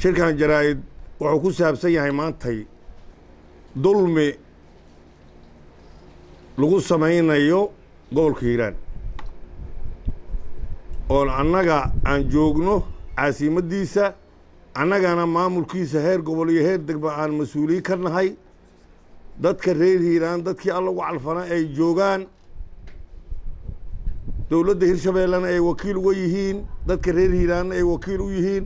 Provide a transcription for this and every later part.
shirkan jaraa'id wuxuu ku saabsan yahay maantay dulmi lagu samaynayo gobolka hiiraan oon annaga aan joogno caasimaddiisa annagana maamulkiisa heer gobol iyo heer degma aan mas-uuliyin ka nahay dadka reer hiiraan dadkii alla ugu calfana ay joogaan dowladda hirshabeellena ay wakiil uga yihiin dadka reer hiiraanna ay wakiil u yihiin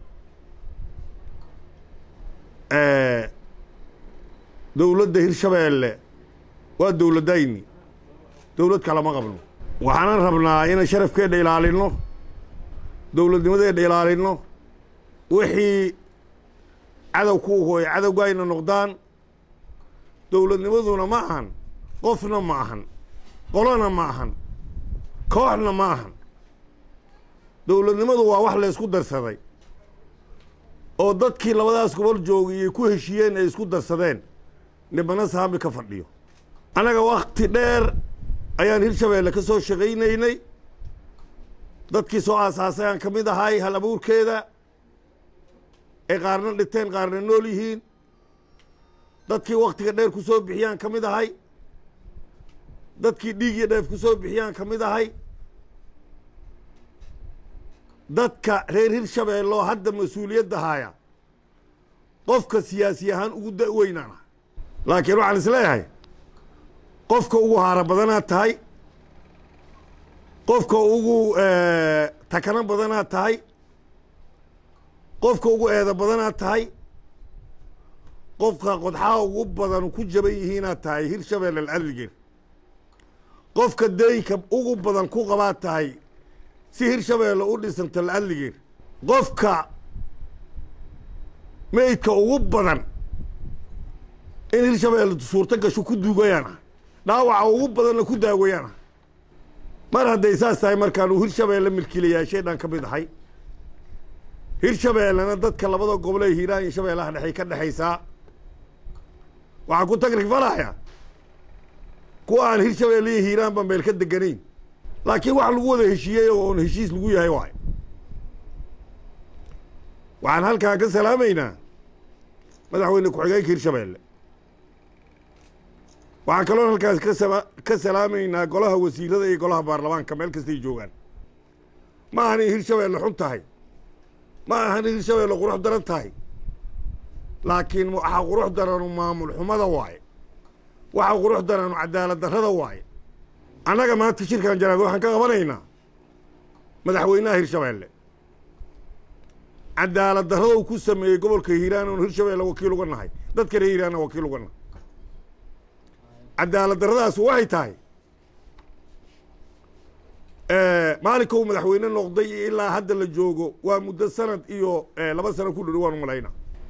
dowladda hirshabeelle waa dowladdayni dowlad kalama qabno waxaanan rabnaa inaan sharafkeedha ilaalinno dowladnimadeedha ilaalinno wixii cadow ku uho ay cadowgaayna noqdaan dowladnimaduna ma ahan qofna ma ahan qolona ma ahan kooxna ma ahan dowladnimadu waa wax laysku darsaday oo dadkii labadaas gobol joogiyey ku heshiiyeen ay isku darsadeen nibana saami ka fadhiyo annaga wakti dheer ayaan hirshabeelle ka soo shaqaynaynay dadkii soo aasaasay aan ka mid ahay hal abuurkeeda ay qaarna dhinteen qaarna nool yihiin dadkii waktiga dheer ku soo bixiyaan ka mid ahay dadkii dhiig iyo dheef ku soo bixiyaan ka mid ahay dadka reer hirshabeelloo hadda mas-uuliyadda haaya qofka siyaasi ahaan ugu da-weynaan ah laakiin waxaan is leeyahay qofka ugu haara badanaad tahay qofka ugu takano badanaad tahay qofka ugu eeda badanaad tahay qofka qodxaha ugu badan ku jaban yihiinaad tahay hirshabeelle alcadligeer qofka deynka ugu badan ku qabaad tahay si hirshabeelle u dhisanta alcadligeer qofka meydka ugu badan in hirshabeelle suurto gasho ku duugayaan ah dhaawaca ugu badanna ku daawayaan ah mar hadday saas tahay markaan uu hirshabeelle milkiilayaasheedhan ka mid ahay hirshabeellena dadka labada gobolee hiiraan iyo shabeellaha dhexey ka dhexaysaa waxaan ku tagrifalaya kuwa aan hirshabeelle iyo hiiraanba meel ka deganayn laakiin wax lagu wada heshiiyey oo oon heshiis lagu yahay waay waxaan halkaa ka salaamaynaa madaxweyne ku-xigeenka hirshabeelle waxaan kaloo halkaas kasama ka salaamaynaa golaha wasiirada iyo golaha baarlamaanka meel kastay joogaan ma ahan in hirshabeelle xun tahay ma ahan in hirshabeelle qurux daran tahay laakiin waxaa qurux daranu maamul xumada waaye waxaa qurux daranu cadaalad darrada waaye annaga maanta shirkan jaraad waxaan ka qabanaynaa madaxweynaha hirshabeelle cadaalad darrada uu ku sameeyey gobolka hiiraan oon hirshabeelle wakiil uga nahay dadka reer hiiraanna wakiil uga nahay cadaalad darradaas waxay tahay maalinka uu madaxweyne noqday iyo ilaa hadda la joogo waa muddo sanad iyo laba sano ku dhow waan u malayna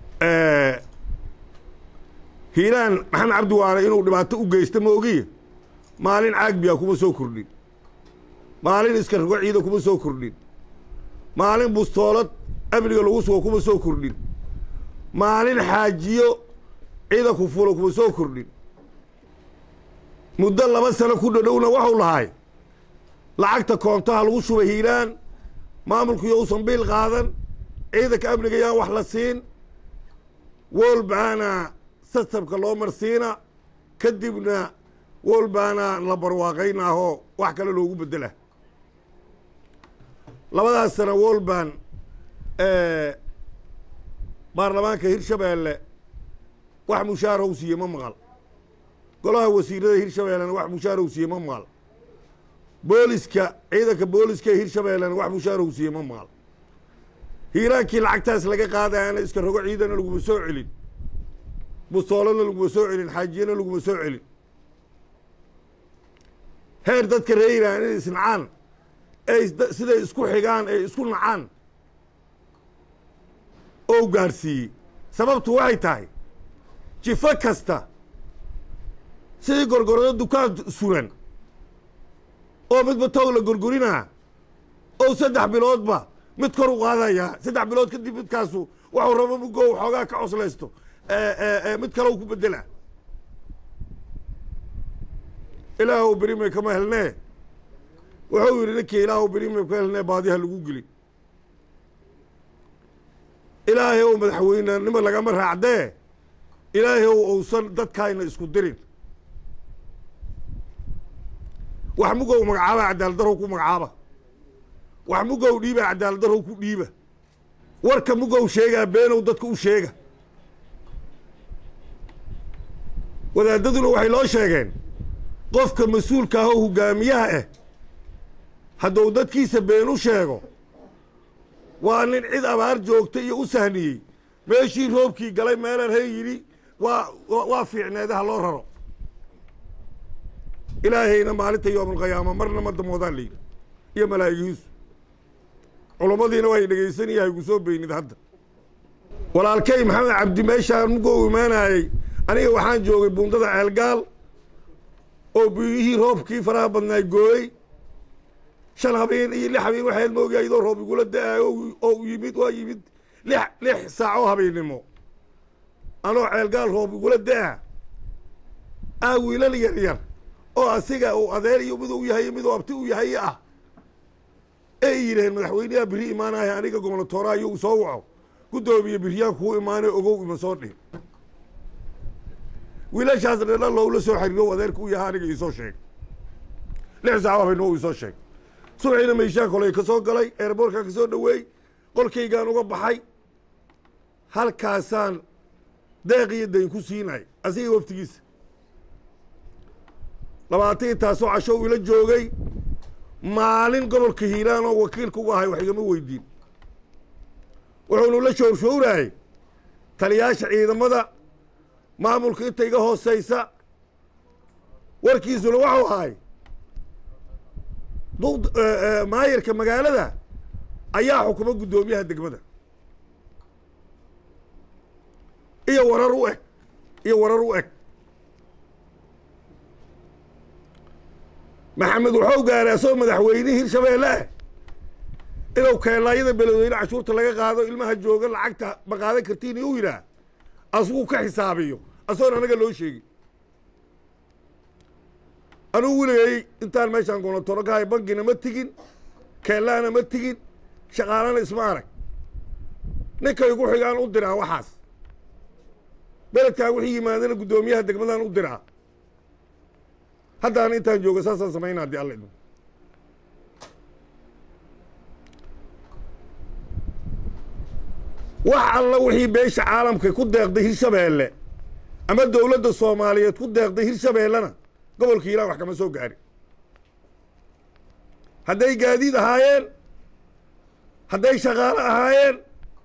hiiraan maxamed cabdi waane inuu dhibaato u geysta ma ogiye maalin caagbiya kuma soo kordhin maalin iska rogo ciida kuma soo kordhin maalin bustoolad amniga lagu sugo kuma soo kordhin maalin xaajiyo ciida ku fulo kuma soo kordhin muddo laba sano ku dhodhowna waxuu lahay lacagta koontaha lagu shubay hiiraan maamulkiiyo uusan biil qaadan ciidanka amniga yaan wax la siin wolbaana sasabka loo marsiina kadibna wolbaana la barwaaqaynaahoo wax kale loogu bedela labadaas sana wolban baarlamaanka hirshabeelle wax mushaar how siiye ma maqal golaha wasiirada hirshabeellena wax mushaar how siiye ma maqal booliska ciidanka booliska hirshabeellena wax mushaar how siiye ma maqal hiiraankii lacagtaas laga qaadayana iska rogo ciidana laguma soo celin bustoolana laguma soo celin xaajiyana laguma soo celin heer dadka reer hiiraan inay isnacaan ay siday isku xigaan ay isku nacaan oo gaadhsiiyey sababtu waxay tahay jifo kasta sidii gorgorado dukaan suran oo midba toog la gorgorinaa oo saddex biloodba mid kor u qaadayaa saddex bilood kadib midkaasu waxuu rabo mugo xoogaa ka coslaysto mid kale u ku bedela ilaahw berime kama helnee wuxuu yidhi ninkii ilaahw berime ka helnee baadiha lagu gelin ilaahay ow madaxweynenimo lagama raacdee ilaahay ow ousan dadkaayna isku dirin wax mugow magacaaba cadaaladdarrow ku magacaaba wax mugow dhiiba cadaaladdarrow ku dhiiba warka mugow sheegaa beenow dadka u sheega wadaadaduna waxay loo sheegeen qofka mas-uulka ah oo hogaamiyaha ah hadduu dadkiisa been u sheego waa nin cid abaar joogta iyo u sahniyey meeshii roobkii galay meelaan hay yidhi waa waa fiicneedaha loo raro ilaahayna maalinta yoomulqiyaama marna ma damoodaan la yidhi iyo malaa'igihiisu culummadiina waa y dhegaysanaya haygu soo beynid hadda walaalkay maxamed cabdi meeshaan mugou imaanayey aniga waxaan joogay buundada ceelgaal oo biyihii roobkii faraha badnaay gooyey shan habeen iyo lix habeen waxaad moogaa idoo roob igula da-aayo oo yimid waa yimid lix lix saac oo habeennimo anoo ceelgaal roob igula da-a ah wiilal yar yar oo asiga uu adeer iyo mid u yahay mid uu abti u yahay ah ay yidhaheen madaxweyneyaa biri imaanaya aniga gobnatooraha iyo u soo waco guddoomiye biryaan kuu imaanay ogow ima soo dhin wiilashaas dhedha lowla soo xariiro adeerka u yahay aniga iisoo sheeg lix saac habeennimo u isoo sheeg subaxiina meyshaan koley ka soo galay eerboorkaa ka soo dhoweey qolkaygaan uga baxay halkaasaan deeq iyo dayn ku siinay asiga waftigiisa labaatan intaasoo casho ila joogay maalin gobolka hiiraan oo wakiilka uga ahay wax igama weydiin wuxuunu la shoorshowraayey taliyaasha ciidamada maamulka inta iga hoosaysa warkiisuna waxuu ahay maayarka magaalada ayaa xukuma guddoomiyaha degmada iyo warar u eg iyo warar u eg maxamed waxuu gaaray asagoo madaxweyne hirshabeelle ah inuu keelaayada beledweyne cashuurta laga qaado ilmaha jooga lacagta ma qaadan kartiin u yidhaah asuguu ka xisaabiyo asagoon anaga loo sheegin anugu weligay intaan meeshaan gonatoro ka hay bankina ma tigin keellaana ma tigin shaqaalana isma arag ninkay igu xigaan u diraa waxaas beledkaan wixii yimaadana guddoomiyaha degmadaan u diraa haddaana intaan jooga saasaan samaynaa haddii alla idmo wax alla wixii beesha caalamka ku deeqday hirshabeelle ama dowladda soomaaliyeed ku deeqday hirshabeellena gobolka hiiraan wax kama soo gaarin hadday gaadiid ahaayeen hadday shaqaalo ahaayeen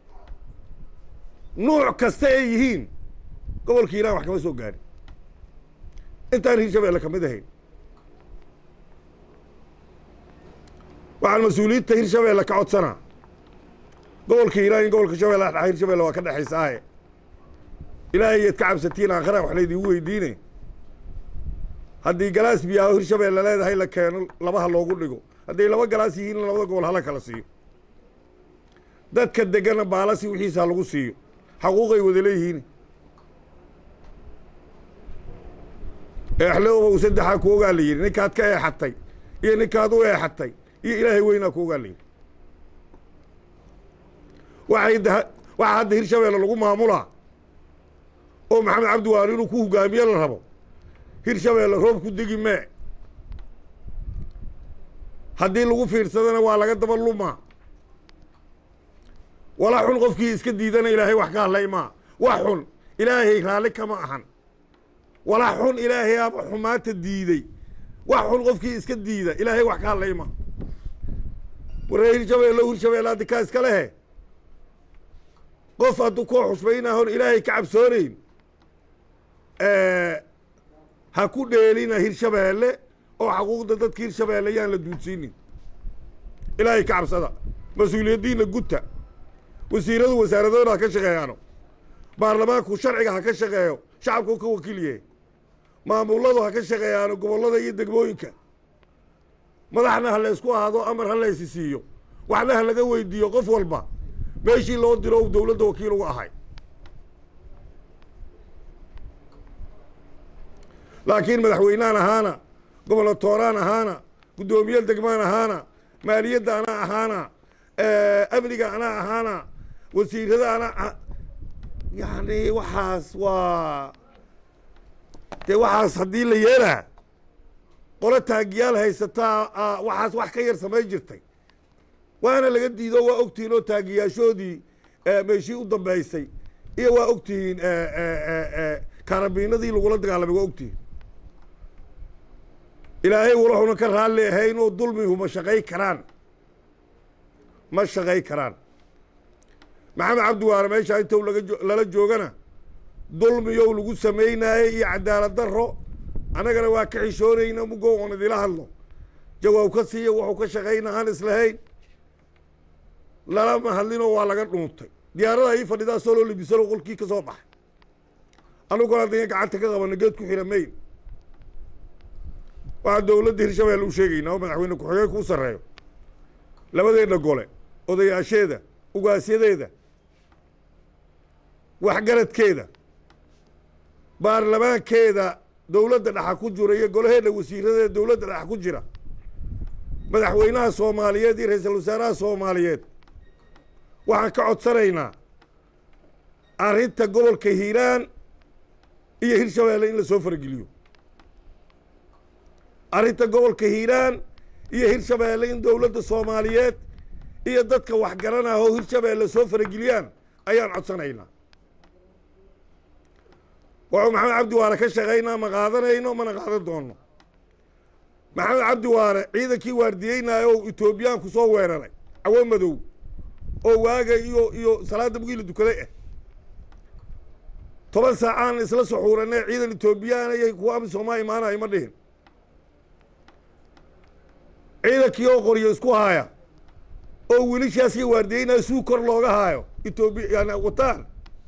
nuuc kasta ay yihiin gobolka hiiraan wax kama soo gaarin intaan hirshabeelle ka mid ahayn waxaan mas-uuliyiinta hirshabeelle ka codsanaa gobolka hiiraan in gobolka shabeelle dha hirshabeelle waa ka dhexaysaaye ilaahay yaad ka cabsatiin aakhara wax laydigu weydiine haddii galaas biyaaho hirshabeelle leedahay la keeno labaha loogu dhigo hadday laba galaas yihiin labada gobol hala kala siiyo dadka degana baalasi wixiisa lagu siiyo xaquuqay wada leeyihiin eexloobow saddexaa ku ogaa la yidhi ninkaad ka eexatay iyo ninkaad u eexatay iyo ilaahay weynaa ku ogaa la yidhi waxay waxaa hadda hirshabeelle lagu maamulaa oo maxamed cabdi waari inuu ku hogaamiye la rabo hirshabeelle roob ku degi mee haddii lagu fiirsadana waa laga daba lumaa walaa xun qofkii iska diidana ilaahay wax ka hadlay maa wax xun ilaahay raalli kama ahan walaa xun ilaahay aba xumaanta diiday wax xun qofkii iska diida ilaahay wax ka hadlay maa waree hirshabeelle hirshabeelle haddi kaa iska lehe qof hadduu koo xusbaynahon ilaahay ka cabsoonayn ha ku dheelina hirshabeelle oo xaquuqda dadka hirshabeelle yaan la duudsiinin ilaahay ka cabsada mas-uuliyaddiinna gudta wasiiradu wasaaradooda ha ka shaqeeyaano baarlamaanku sharciga ha ka shaqeeyo shacabku ka wakiilyahe maamuladu ha ka shaqeeyaano gobollada iyo degmooyinka madaxna ha laysku ahaado amar ha laysi siiyo waxna ha laga weydiiyo qof walba meeshii loo diro u dowladda wakiil uga ahay laakiin madaxweynehan ahaana gobonatooraan ahaana guddoomiye degmaan ahaana maaliyadda anaa ahaana amniga anaa ahaana wasiiradaana yacni waxaas waa dee waxaas haddii la yeelaa qolo taagiyaal haysataa waxaas wax ka yar samayn jirtay waana laga diido waa ogtihiin oo taagiyaashoodii meeshii u dambaysay iyo waa ogtihiin karabiinadii lagula dagaalamay waa ogtihiin ilaahay walaxuna ka raalli ahayn oo dulmihu ma shaqay karaan ma shaqay karaan maxamed cabdi waare meeshaa intou laga lala joogana dulmiyow lagu samaynaayey iyo cadaalad darro annagana waa ka xishoonayna mugo oon idila hadlo jawaab ka siiya wuxuu ka shaqayna aan islahayn lalama hadlinoo waa laga dhuuntay diyaarada ii fadhidaa soloo libisano qolkii ka soo baxay anuguna haddayan gacanta ka qabana geed ku xira mayn waxaa dowladda hirshabelle u sheegaynaa oo madaxweyne ku-xigeenka u sarreeyo labadeedna gole odayaasheeda ugaasyadeeda waxgaradkeeda baarlamaankeeda dowladda dhexa ku jira iyo golaheedna wasiiradeeda dowladda dhexa ku jira madaxweynaha soomaaliyeed iyo ra-iisul wasaaraha soomaaliyeed waxaan ka codsanaynaa arrinta gobolka hiiraan iyo hirshabeelle in la soo farageliyo arrinta gobolka hiiraan iyo hirshabeelle in dowladda soomaaliyeed iyo dadka waxgaranah oo hirshabeelle soo farageliyaan ayaan codsanaynaa wuxuu maxamed cabdi waare ka shaqaynaa ma qaadanayno mana qaadan doono maxamed cabdi waare ciidankii waardiyeynaayo oo etoobiyaan ku soo weeraray cawo madow oo waaga iyo iyo salaadda bugii la dukaday ah toban saacaan isla suxuuranee ciidan etoobiyaan iyo kuwa amisomaa imaanayo ma dhihin ciidankii oo qoryo isku haaya oo wiilashaasii waardiyeynaayo suu kor looga haayo etoobiya yani wataan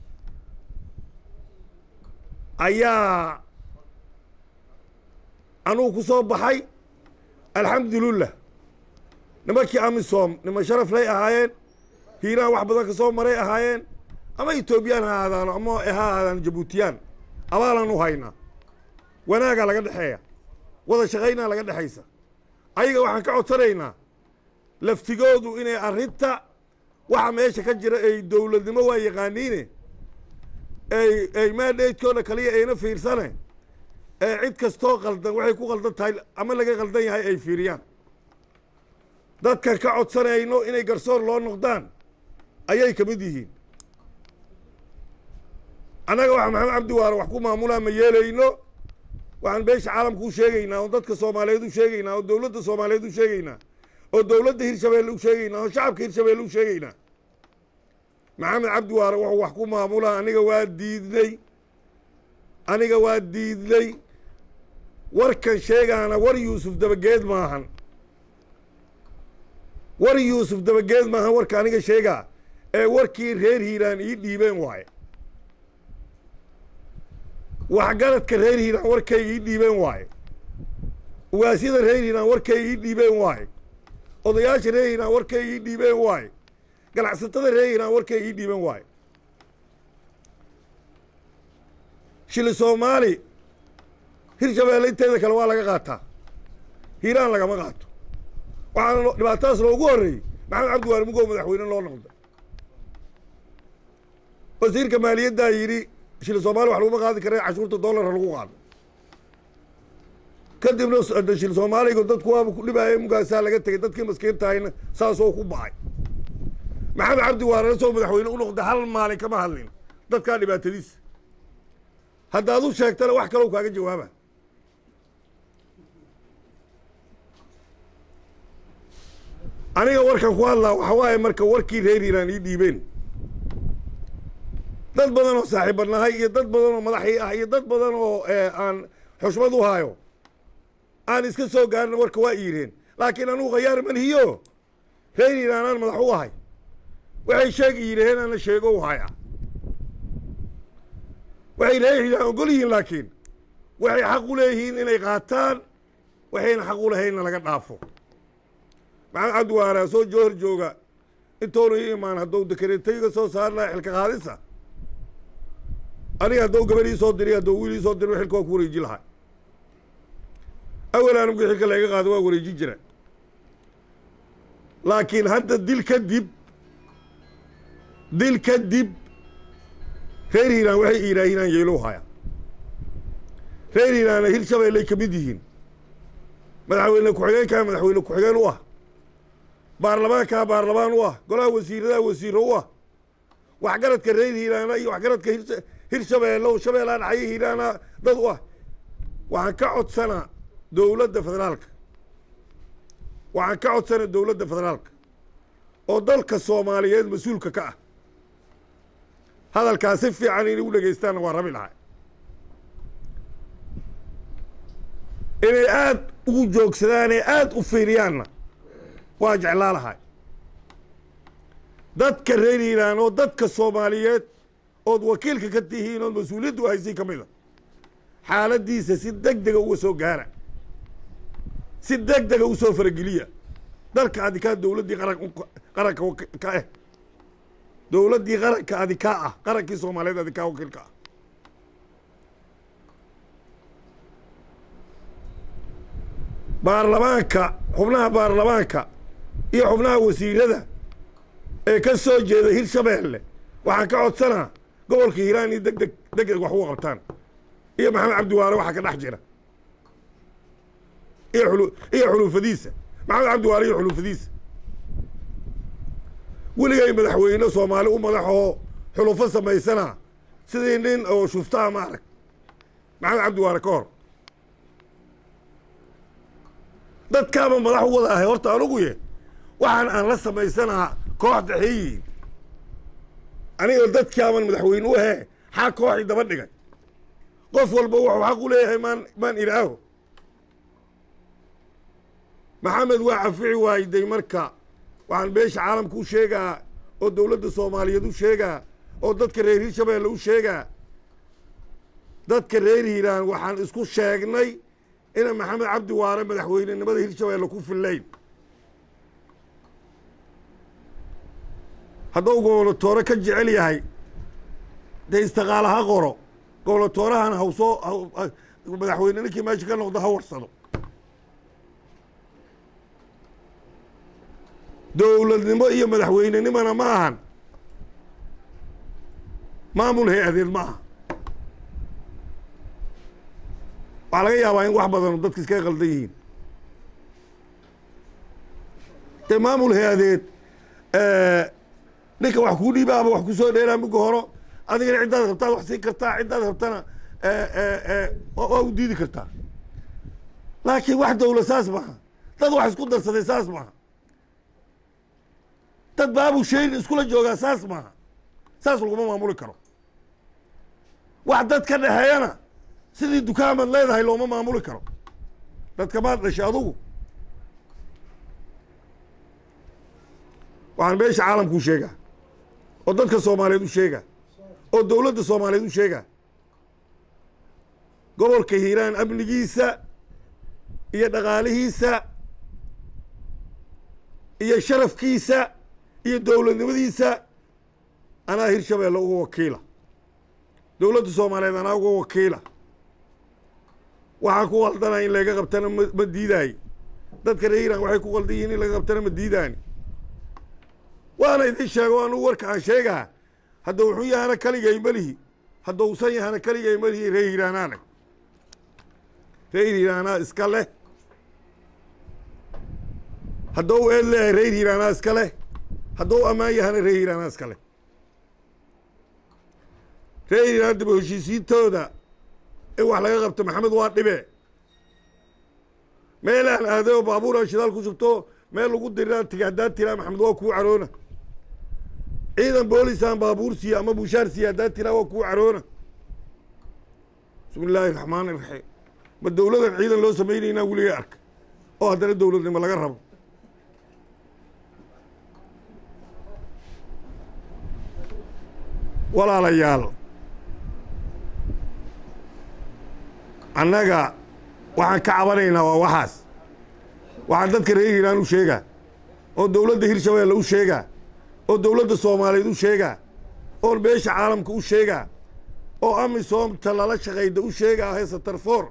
ayaa anugu ku soo baxay alxamdulillah nimankii amisom niman sharaf lay ahaayeen hiiraan wax badan ka soo maray ahaayeen ama etoobiyaan ha ahaadaano ama ha ahaadaan jabuutiyaan abaalaan u haynaa wanaagaa laga dhexeeya wada shaqaynaa laga dhexaysa ayaga waxaan ka codsanaynaa laftigoodu inay arrinta waxa meesha ka jira ay dowladnimo waa yaqaaniine ay ay maadheydkooda kaliya ayna fiirsane ee cid kastoo qaldan waxay ku qaldan tahay ama laga qaldan yahay ay fiiriyaan dadkan ka codsanayno inay garsoor loo noqdaan ayay ka mid yihiin annaga waxa maxamed cabdi waare wax ku maamulaa ma yeelayno waxaan beesha caalamka u sheegaynaa oo dadka soomaaliyeed u sheegaynaa oo dowladda soomaaliyeed u sheegaynaa oo dowladda hirshabeelle u sheegaynaa oo shacabka hirshabeelle u sheegaynaa maxamed cabdi waare wuxuu wax ku maamulaa aniga waa diidnay aniga waa diidnay warkan sheegaana war yuusuf dabageed maahan war yuusuf dabageed maahan warka aniga sheegaa ee warkii reer hiiraan ii dhiibeen waaye waxgaradka reer hiiraan warkay ii dhiibeen waaye ugaasyada reer hiiraan warkay ii dhiibeen waaye odayaasha reer hiiraan warkay ii dhiibeen waaye ganacsatada reer hiiraan warkay ii dhiibeen waaye shili soomaali hirshabeelle inteeda kale waa laga qaataa hiiraan lagama qaato waxaana dhibaatadaas loogu horreeyey maxamed cabdi waare mugow madaxweyne loo noqday wasiirka maaliyaddaa yidhi shili soomaali wax laguma qaadi kara cashuurta dollara lagu qaado kadibna shil soomaaliga dadku waaba ku dhibaaya mugaasaa laga tegay dadkii maskiintahayna saasoo ku bacay maxamed cabdi waarena soo madaxweyne u noqday hal maalin kama hadlin dadkaa dhibaatadiisa haddaad u sheegtana wax kaloo kaaga jawaaba aniga warkan ku hadlaa waxa waaye marka warkii reer hiiraan ii dhiibeen dad badan oo saaxiibanahay iyo dad badan oo madaxii ah iyo dad badan oo aan xushmad u haayo aan iska soo gaarin warka waa iireen laakiin anugu khayaar manhiyo reer hiiraanaan madax u ahay waxay sheegi yidhaheen ana sheego u haya waxay reer hiiraan ogol yihiin laakiin waxay xaq u leeyihiin inay qaataan waxayna xaq u lahaynna laga dhaafo maxamed cabdi waara soo joohor jooga intoona ii imaan hadduu dekareetayga soo saari laha xilka qaadisa aniga hadduu gabadh ii soo diri hadduu wiil ii soo diri xilka waa ku wareeji lahaa awel anugii xilka layga qaado waa wareejin jira laakiin hadda dil kadib dil kadib reer hiiraan waxay iiraahinaan yeelow haya reer hiiraanna hirshabeelley ka mid yihiin madaxweyne ku-xigeenkaa madaxweyne ku-xigeen u ah baarlamaankaa baarlamaan u ah golaha wasiiradaa wasiiro u ah waxgaradka reer hiiraana iyo waxgaradka hir hirshabeelle oo shabeellaan xaye hiiraana dad u ah waxaan ka codsanaa dowladda federaalka waxaan ka codsanaa dowladda federaalka oo dalka soomaaliyeed mas-uulka ka ah hadalkaa si fiican inay u dhegaystaanna waa rabi lahay inay aada ugu joogsadaanee aada u fiiriyaanna waa jeclaa lahay dadka reer hiiraan oo dadka soomaaliyeed ood wakiilka ka tihiin ood mas-uuliyadda u haysiin ka mida xaaladdiisa si deg dega uga soo gaara si deg dega u soo farageliya dalka adikaa dowladdii qaran qaranka ka ah dowladdii qaranka adikaa ah qarankii soomaaliyeed adikaa wakiilka ah baarlamaanka xubnaha baarlamaanka iyo xubnaha wasiirada ee ka soo jeeda hirshabeelle waxaan ka codsanaa gobolka hiiraan iyo deg deg deg deg wax uga qabtaan iyo maxamed cabdiwaare waxaa ka dhex jira iyo xulu iyo xuluufadiisa maxamed cabdiwaare iyo xuluufadiisa weligay madaxweyne soomaali u madaxoo xulufo samaysana sidii nin oo shuftaha ma arag maxamed cabdiwaare ka hor dadkaaba madax u wada ahay horta anugu ye waxaan aan la samaysanaa koox daxeeyihiin aniga dadkaaban madaxweyne u ahee xaa kooxii daba dhigay qof walba wuxuu xaq u leeyahay maan maan ilaaho maxamed waa cafici waayday marka waxaan beesha caalamka u sheegaa oo dowladda soomaaliyeed u sheegaa oo dadka reer hirshabeelle u sheegaa dadka reer hiiraan waxaan isku sheegnay ina maxamed cabdi waare madaxweynenimada hirshabeelle ku fillayn hadduu gobolotoore ka jecel yahay dee istiqaala ha qoro gobolotoorahan hawsoo madaxweyne ninkii meesha ka noqdo ha warsado dowladnimo iyo madaxweynenimona ma ahan maamul hay-adeed ma aha waxaa laga yaabaa in wax badan dadka iskaga qaldan yihiin dee maamul hay-adeed ninka wax kuu dhiibaaba wax kusoo dheeraa miga horo adigana ciddaad rabtaad wax siin kartaa ciddaad rabtana waa u diidi kartaa laakiin wax dawla saas maaha dad wax isku darsaday saas maaha dad baabu shayrin iskula joogaa saas maaha saas laguma maamuli karo wax dad ka dhexeeyana sidii dukaamaad leedahay looma maamuli karo dadka maad dhashay adugu waxaan meesha caalamku u sheegaa oo dadka soomaaliyeed u sheegaa oo dowladda soomaaliyeed u sheegaa gobolka hiiraan amnigiisa iyo dhaqaalihiisa iyo sharafkiisa iyo dowladnimadiisa anaa hirshabeelle uga wakiila dowladda soomaaliyeed anaa uga wakiila waxaan ku qaldana in laga qabtana ma ma diidaayo dadka reer hiiraan waxay ku qaldan yihiin in laga qabtana ma diidaani waana idin sheego anugu warka aan sheegaa hadda wuxuu yahana kaligay melihi hadda usan yahana kaligay melihi reer hiiraanaana reer hiiraanaa iska leh haddou eed leeyahay reer hiiraanaa iska leh haddou ammaan yahana reer hiiraanaa iska leh reer hiiraan daba heshiisiintooda in wax laga qabto maxamed waa dhibe meelaan aaday oo baabuuraan shidaal ku shubto meel lagu diriraan tiga haddaan tiraa maxamed waa kuu caroona ciidan boolisaan baabuur siiya ama bushaar siiya haddaan tiraa waa kuu caroona bismi illaahi raxmaan iraxiim ma dowladan ciidan loo samaynaynaa weligay arka oo haddana dowladnimo laga rabo walaalayaal annaga waxaan ka cabanaynaa waa waxaas waxaan dadka reer hiiraan u sheegaa oo dowladda hirshabeelle u sheegaa oo dowladda soomaaliyeed u sheegaa oo beesha caalamka u sheegaa oo amisoomta lala shaqayda u sheegaa heesa tarfoor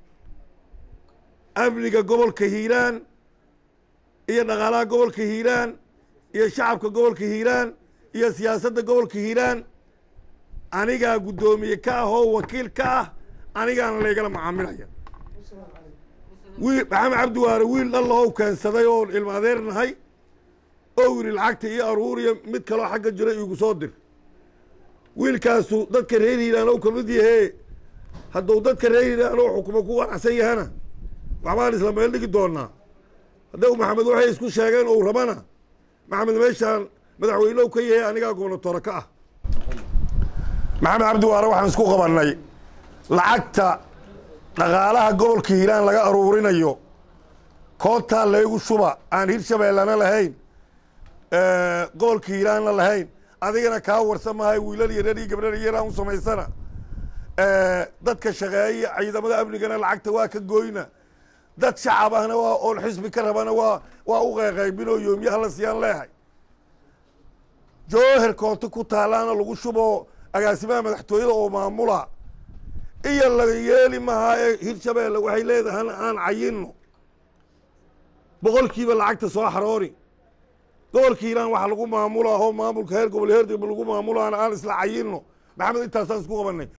amniga gobolka hiiraan iyo dhaqaalaha gobolka hiiraan iyo shacabka gobolka hiiraan iyo siyaasadda gobolka hiiraan anigaa guddoomiye ka ah oo wakiil ka ah anigaana laygala macaamilaya wiil maxamed cabdi waare wiil dhallahow keensaday oo ilma adeer nahay oo yidhi lacagta iyo aruuriya mid kaloo xagga jira iigu soo dir wiilkaasu dadka reer hiiraan ou ka mid yahee hadduu dadka reer hiiraan oo xukuma ku wanacsan yahana waxbaan isla meel dhigi doonaa haddau maxamed waxay isku sheegeen ou rabana maxamed meeshaan madaxweynehu ka yahay anigaa goobnatoore ka ah maxamed cabdi waare waxaan isku qabannay lacagta dhaqaalaha gobolka hiiraan laga aruurinayo koontaa laygu shuba aan hirshabeellana lahayn gobolka hiiraanna lahayn adigana kaa warsan mahay wiilal yarar iyo gabdhar yaraan u samaysana dadka shaqeeya ciidamada amnigana lacagta waa ka gooyna dad shacab ahna waa oon xisbi ka rabana waa waa u qeyqaybinoo yoomyaha la siyaan leehay jooher koonto ku taalaana lagu shubo agaasimaha madaxtooyada oo maamula iyo laga yeeli mahaa ee hirshabeelle waxay leedahana aan cayinno boqolkiiba lacagta soo xaroori gobolka hiiraan waxa lagu maamula oo maamulka heer gobol heer degmo lagu maamulaana aan isla cayinno maxamed intaasaan isku qabanay